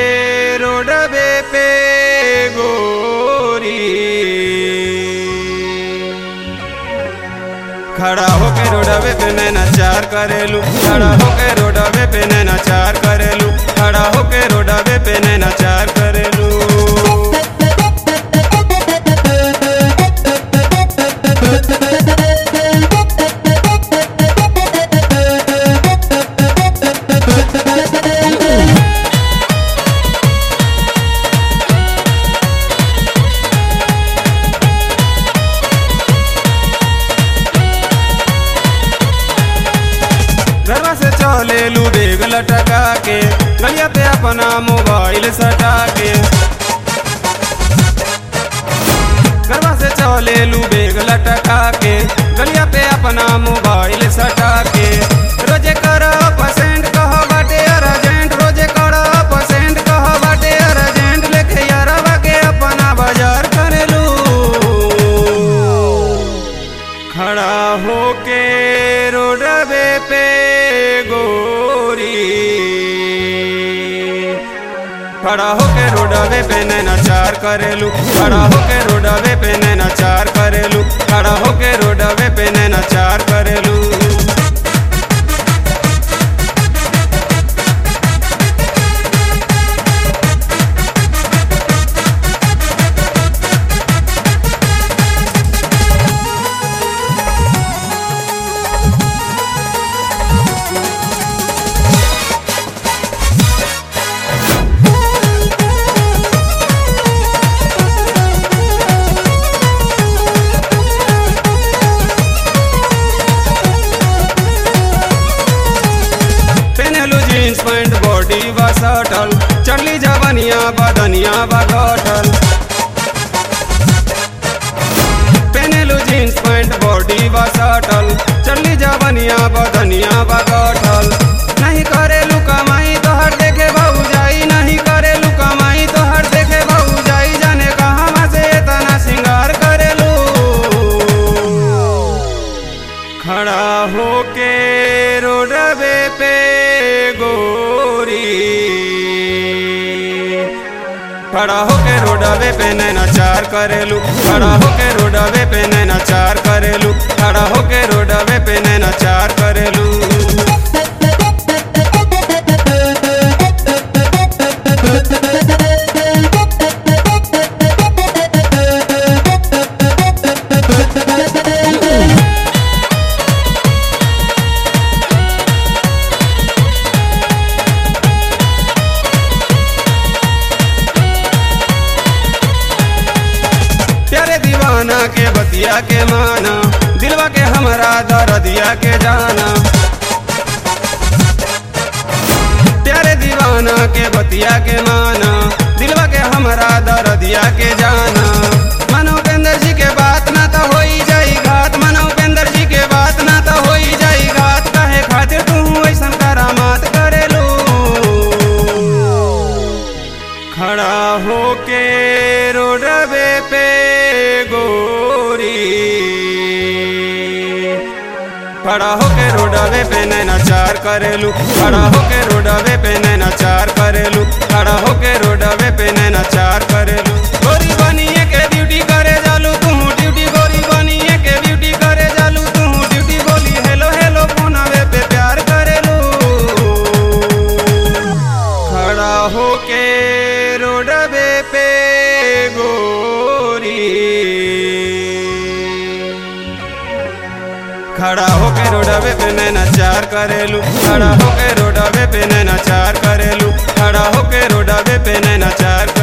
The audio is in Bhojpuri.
रोडवे पे गोरी खड़ा होके रोडवे पे नैना चार करेलू खड़ा होके रोडवे पे नैना चार करेलू खड़ा होके रोडवे पे नैना चार करेलू घरवा से चले लू बेग लटका के गलिया पे अपना मोबाइल सटा के घरवा से चले लू बेग लटका के गलिया पे अपना मोबाइल सटा के रोजे कर पसेंट कह बाटे अर्जेंट रोजे कर पसेंट कह बाटे अर्जेंट लेके यारवा के अपना बाजार करेलू खड़ा होके रोडवे पे गोरी खड़ा होके रोडवे पे नैना चार करेलू खड़ा होके रोडवे पे नैना चार करेलू खड़ा होके रोडवे पे नैना चार करेलू पेनलू जीन्स पैंट बॉडी बा सटल चढ़ली जवनिया बदनिया बा गठल पेनलू जीन्स पैंट बॉडी बा सटल चढ़ली जवनिया बदनिया बा गठल नहीं करेलू कमाई तो हर देखे बहु जाई नहीं करेलू कमाई तो हर देखे बहु जाई जाने कहाँ से इतना सिंगार करेलू खड़ा होके रोडवे पे गोरी खड़ा होके रोडवे पे नैना चार करेलू खड़ा होके रोडवे पे नैना चार करेलू खड़ा होके रोडवे पे नैना चार करेलू प्यारे दीवाना के बतिया के माना दिलवा के हमरा दरदिया के जाना प्यारे दीवाना के बतिया के माना दिलवा के हमरा दरदिया के जाना मनो उपेंद्र जी के बात ना तो होई जाई घात मनो उपेंद्र जी के बात ना तो होई जाई घात कहे खातिर तू ऐसन करामात करेलू खड़ा होके रोडवे पे गोरी खड़ा होके रोडवे पे नैना चार करेलू खड़ा होके रोडवे पे नैना चार करेलू खड़ा होके रोडवे पे नैना चार करेलू गोरी बनिए के ड्यूटी करे जालू तू ड्यूटी गोरी बनिए के ड्यूटी करे जालू तू ड्यूटी बोली हेलो हेलो फोनवे पे प्यार करेलू खड़ा होके रोडवे पे गोरी खड़ा होके रोडवे पे नैना चार करेलू खड़ा होके रोडवे पे नैना चार करेलू खड़ा होके रोडवे पे नैना चार करेलू